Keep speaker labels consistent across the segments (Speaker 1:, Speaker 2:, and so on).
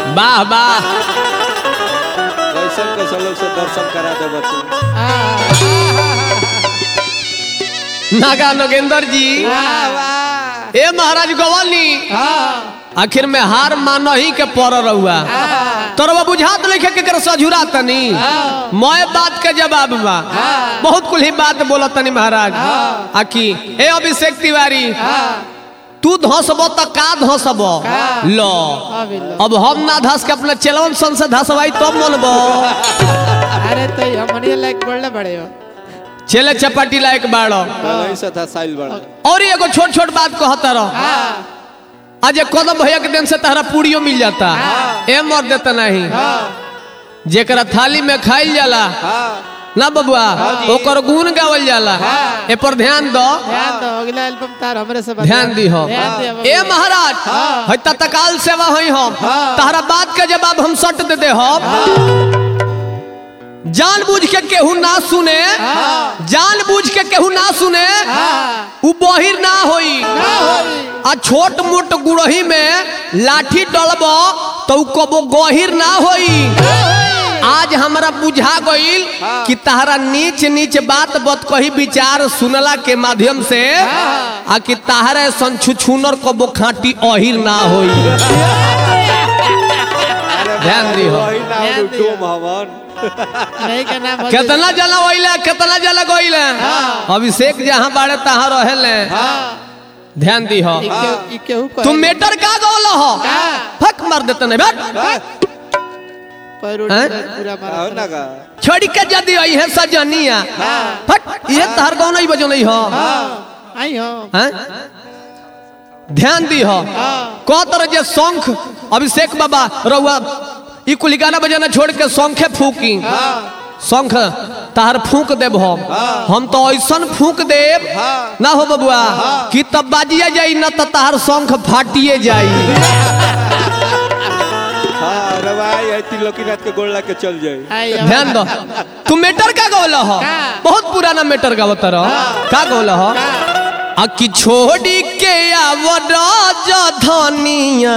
Speaker 1: वाह वाह
Speaker 2: कैसन कैसन लोग से दर्शन करा दे बच्चे
Speaker 1: नागा नगेंद्र जी ए महाराज गवाली आखिर में हार मानही के पर रहुआ तोरवा बुझात लिखे के कर सझुरा तनी मोए बात के जवाब बा बहुत कुल ही बात बोला तनी महाराज आखी ए अभिषेक तिवारी तू धसब त का धसब लो अब हम ना धस के अपने चलवन सन से धसवाई तब मनबो
Speaker 3: अरे तो हमने लाइक बोलने पड़े हो
Speaker 1: चले चपाटी लायक बाड़ो
Speaker 2: नहीं से था साइल बड़ा
Speaker 1: और एगो छोट छोट बात कहता रहो आज ये कदम भैया के दिन से तहरा पूड़ियो मिल जाता ए मर देता नहीं जेकरा थाली में खाइल जाला ना बबुआ ओकर गुण गावल जाला ए पर ध्यान दो
Speaker 3: ध्यान दो अगला एल्बम तार हमरे से
Speaker 1: ध्यान दी हो
Speaker 3: ध्यान दे
Speaker 1: ए महाराज है तत्काल सेवा हई हम तहरा बात के जवाब हम सट दे दे हम जानबूझ के केहू ना सुने जानबूझ के केहू ना सुने उ बहिर ना होई आ छोट मोट गुड़ही में लाठी डलब तो उ कबो गहिर ना होई आज हमरा बुझा गईल कि तहरा नीच नीच बात बत कही विचार सुनला के माध्यम से आ कि तहरा संछुछुनर कबो खाटी अहिर ना होई ध्यान दी हो
Speaker 2: वही नाम
Speaker 3: ध्यान दियो।
Speaker 2: डूम हवन
Speaker 3: नहीं का नाम हो
Speaker 1: कितना जना ओइले कितना जना गइले अभिषेक जहां बाड़े तहां रहेले ध्यान दी हो
Speaker 3: ई केहू को
Speaker 1: तुम मेटर का गोल हो फक मार देते नहीं बैठ
Speaker 3: पैर उठ
Speaker 1: हैं?
Speaker 3: के पूरा
Speaker 2: आओ
Speaker 3: मारा
Speaker 2: ना का
Speaker 1: छोड़ी के जदी आई है सजनिया फट ये तहर गाँव नहीं बजो नहीं हो
Speaker 3: आई हो
Speaker 1: हैं? ध्यान दी हो कौ तरह जे शंख अभिषेक बाबा रउआ ई कुल गाना बजाना छोड़ के शंखे फूकी शंख तहर फूक देब हम हम तो ऐसन फूक देब ना हो बबुआ कि तब बाजिए जाई ना तो तहर शंख फाटिए जाई
Speaker 2: हाँ रवाई है तिलोकीनाथ के गोड़ के चल जाए
Speaker 3: आई हो
Speaker 1: ध्यान दो तू मेटर का गौला हो बहुत पुराना मेटर का बता रहो का गौला हो आ कि छोड़ी के आवड धनिया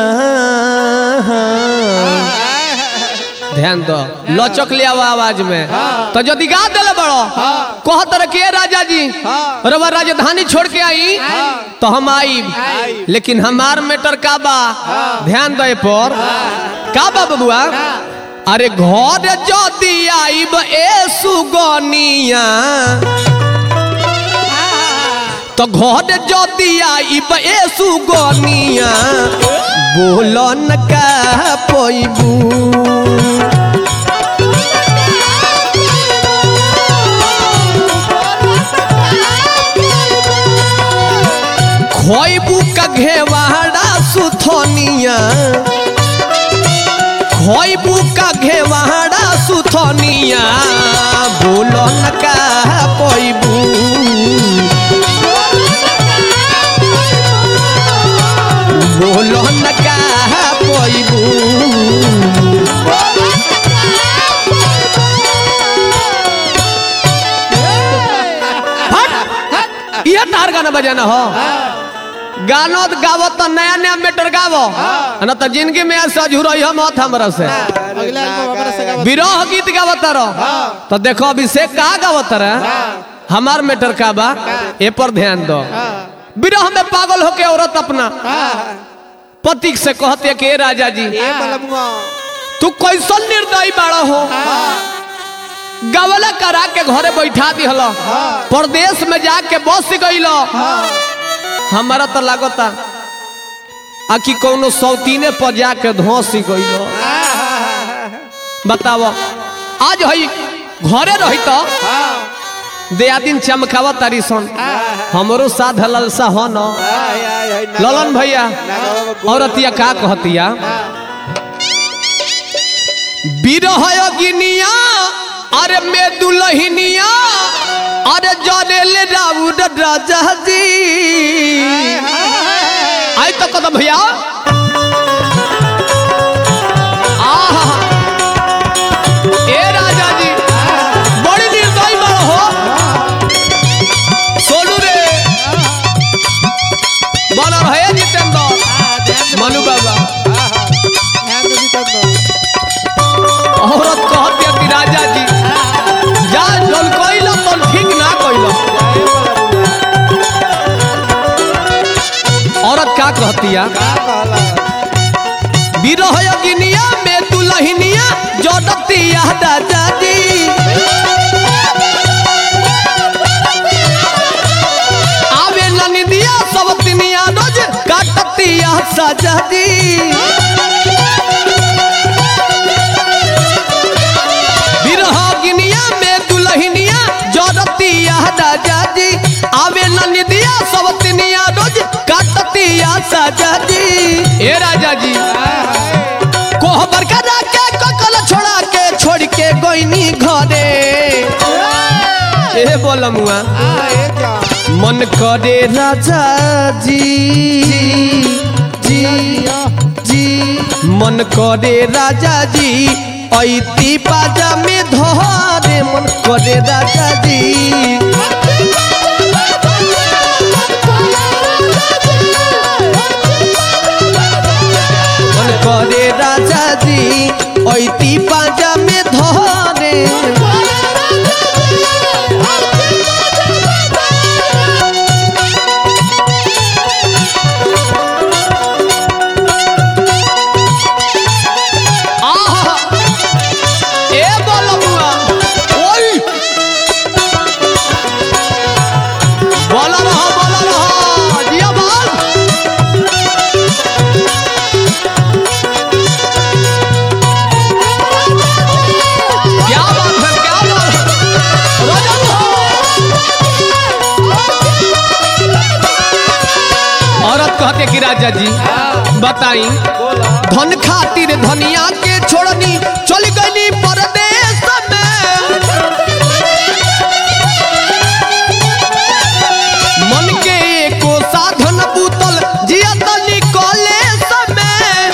Speaker 1: ध्यान दो लचक ले आवा आवाज में तो यदि गा दिले बड़ो कह तर के राजा जी रवा राजधानी छोड़ के आई तो हम आई लेकिन हमार मेटर का बा ध्यान दे पर का बा बबुआ अरे घर जदि आईब ए सुगनिया तो घर जदि आईब ए सुगनिया बोलन का पैबू खोइबू का घेवाड़ा सुथनिया खोइबू का घेवाड़ा सुथनिया बोलन का पैबू बोलन का पैबू हट ये तार गाना बजाना हो गानो तो गावो तो नया नया मेटर गावो ना तो जिंदगी में सजूर हम मत हमरा से
Speaker 3: अगला एल्बम हमरे से गावत
Speaker 1: विरह गीत गावत रहो तो देखो अभिषेक का गावत रहे हमार मेटर का बा ए पर ध्यान दो विरह में पागल होके औरत अपना पति से कहते है कि "ए राजा जी
Speaker 2: ए मलमुआ
Speaker 1: तू कैसन निर्दयी बाड़ा हो गवला करा के घरे बैठा दिहल परदेश में जाके बस गईल हमारा तो लागता आ कि कोनो सौतीने पर जाके धोस गईल बताओ आज हई घरे रही तो दया दिन चमकावा तारी सन हमरो साध ललसा हो न
Speaker 2: आय आय आय ना
Speaker 1: ललन भैया
Speaker 2: नागवा में गोड़
Speaker 1: औरतिया का कहतिया बिरह गिनिया अरे में दुलहिनिया अरे जनेल राउर राजा जी आई तो कदम भैया आहा ए राजा जी बड़ी निर्दयी बड़ हो सोनू रे बना रहे जितेंद्र मनु बाबा
Speaker 3: ध्यान दे भी तब
Speaker 1: राजा जी जा जौन कइल तौन ठीक ना कइल औरत का कहतिया बिरह अग्निया में दुलहिनिया जोड़तिया राजा जी आवे ननिदिया सब तिनिया रोज काटतिया सजा जी बिरह अग्निया में दुलहिनिया जोड़तिया राजा जी आवे ननिदिया सब तिनिया रोज काटतिया सजा जी ए राजा जी कोहबर करा के ककल छोड़ा के छोड़ के गोइनी घरे ए बोलमुआ मन करे राजा जी जी जी मन करे राजा जी ऐती पाजा में धरे मन करे राजा जी मन करे राजा जी ऐती पाजा में धरे आहा ए बोलमुआ ओई बोला रहा बोला रहा जिया बाल क्या बात है क्या बात है रजब हो। औरत कहते कि राजा जी बताई धन खातिर धनिया के छोड़नी चल गई परदेश में मन के एको साधन बूतल जिया तनी कॉलेज में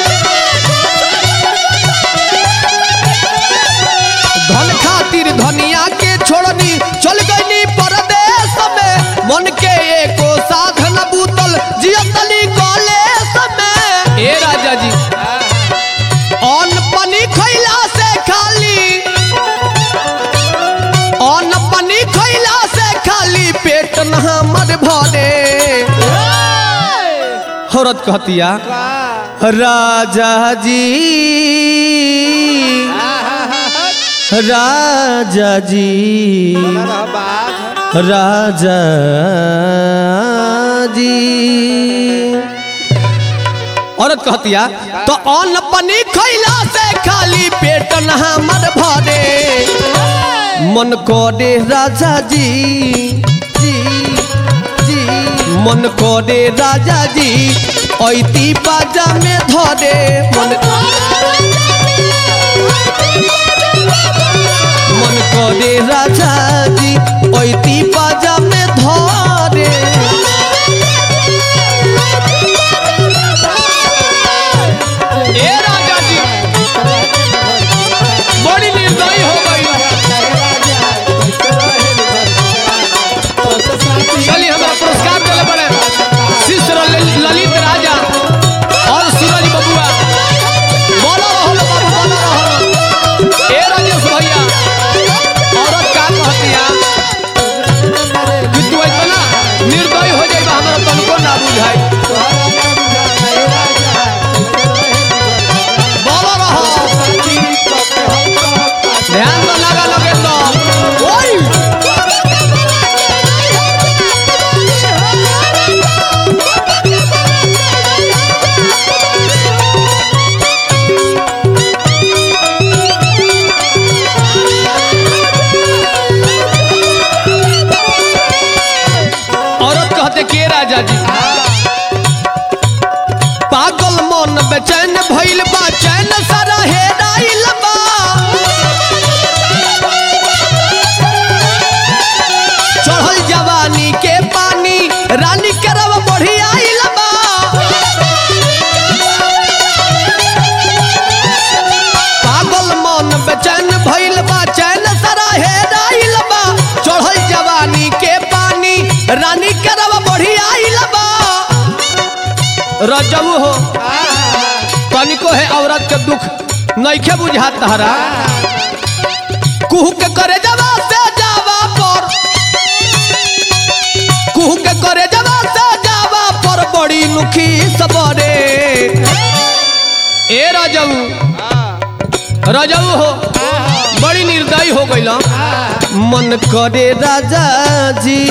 Speaker 1: धन खातिर धनिया के छोड़नी चल गई परदेश में मन के एको साधन बूतल जिया तनी कॉलेज में ए राजा जी अन्न पानी खैला से खाली अन्न पानी खैला से खाली पेट न हमर भरे औरत कहतिया राजा जी राजा जी राजा जी औरत कहतिया तो अन्न पानी खैला से खाली पेट न हमर भरे मन करे राजा जी जी जी मन करे राजा जी ऐती बाजा में धरे मन मन करे राजा जी ऐती बाजा में धरे ए राजा जी बड़ी निर्दयी हो गई चलिए हमारा पुरस्कार दिले बड़े शिष्य लल- ललित राजा और सूरज बबुआ बोलो रहो लो बाबू बोलो रहो ए राजेश भैया औरत का कहतिया कि तू इतना निर्दयी हो जाइबा हमारा तनको ना बुझाई बोलो रहो ध्यान तो लगा लगे तो ओई औरत कहते के राजा जी पागल मन बेचैन भइल बा चैन सारा हेराइल बा चढ़ल जवानी के पानी रानी करब बढ़ी आइल बा पागल मन बेचैन भइल बा चैन सारा हेराइल बा चढ़ल जवानी के पानी रानी करब बढ़ी आइल बा रजबू हो तनिको है औरत के दुख नइखे बुझात तहरा कुहू के करे जवा से जावा पर कुहू के करे जवा से जावा पर बड़ी नुखी सबरे ए राजऊ राजऊ हो बड़ी निर्दयी हो गई मन करे राजा जी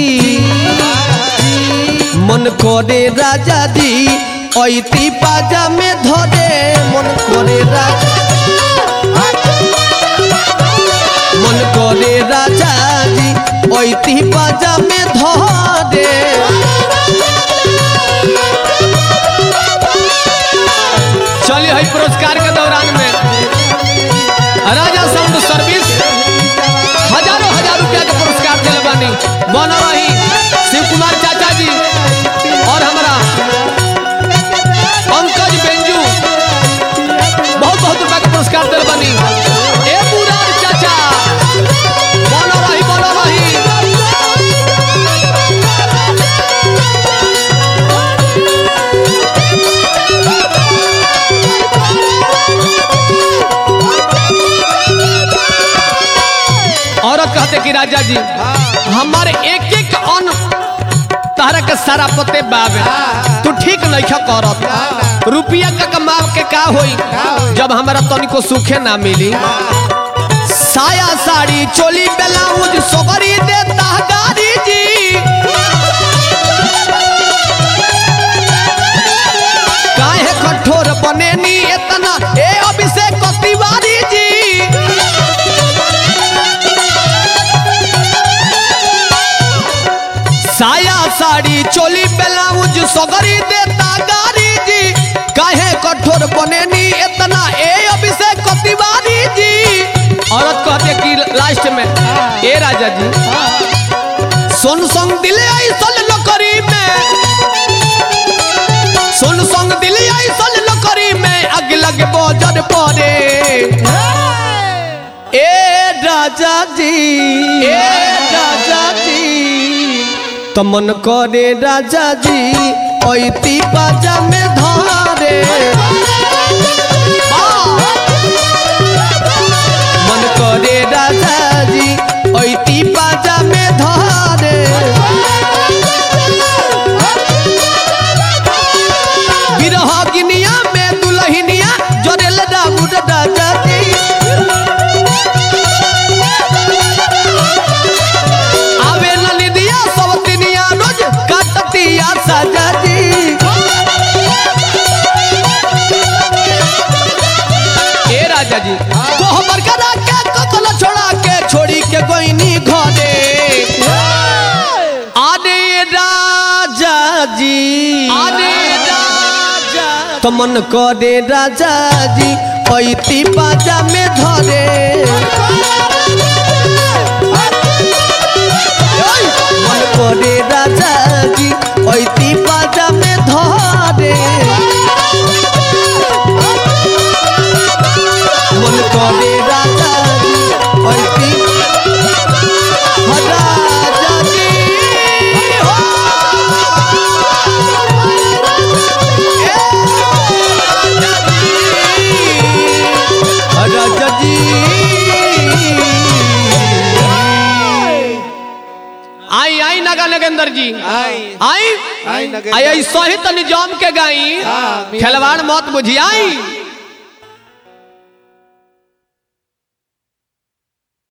Speaker 1: मन करे राजा जी ऐती पाजा में धरे मन करे राजा मन करे राजा जी ऐती पाजा में धरे चलिए है पुरस्कार के दौरान में राजा साउंड सर्विस हजारों हजार रुपया के पुरस्कार दिले बानी बन रही शिव कुमार चाचा जी और हमारा पंकज बेंजू बहुत बहुत रुपया के पुरस्कार दिले बानी ए मुरार चाचा बन रही बन रही औरत कहते कि राजा जी हमारे एक एक अन्न तारा के सारा पते बाबे तू ठीक नहीं करत रुपया का कमाव के का होई जब हमारा तनिको सुखे ना मिली साया साड़ी चोली ब्लाउज सोगरी देता गाड़ी जी काहे कठोर बने नी इतना ए अभिषेक तिवारी जी साया साड़ी चोली ब्लाउज सगरी देता गारी जी काहे कठोर बने नी इतना ए अभिषेक तिवारी जी औरत कहते कि लास्ट में ए राजा जी सुन संग दिले ऐसल नौकरी में सुन संग दिले ऐसल नौकरी में अग लग बोजर पड़े ए राजा जी ए राजा जी तमन करे राजा जी ऐती बाजा में धारे मन करे राजा जी ऐती बाजा में धारे बिरह गिनिया में दुलहिनिया जोरेल राउर राजा जी आवे ललिदिया सब तिनिया रोज काटतिया साजा जी ए राजा जी को हमर करा के ककल छोड़ा के छोड़ी के गोइनी घरे आने राजा जी आने राजा तो मन करे राजा जी ऐती बाजा में धरे मन करे राजा जी ऐती बाजा में धरे मन करे राजा जी ऐती राजा जी हो ए राजा जी आई आई नगा नगेंद्र जी
Speaker 2: आई
Speaker 1: आई
Speaker 2: आई नगेंद्र।
Speaker 1: आई ऐसा ही तो निजाम के गाई
Speaker 3: हाँ,
Speaker 1: खिलवाड़ मत बुझी आई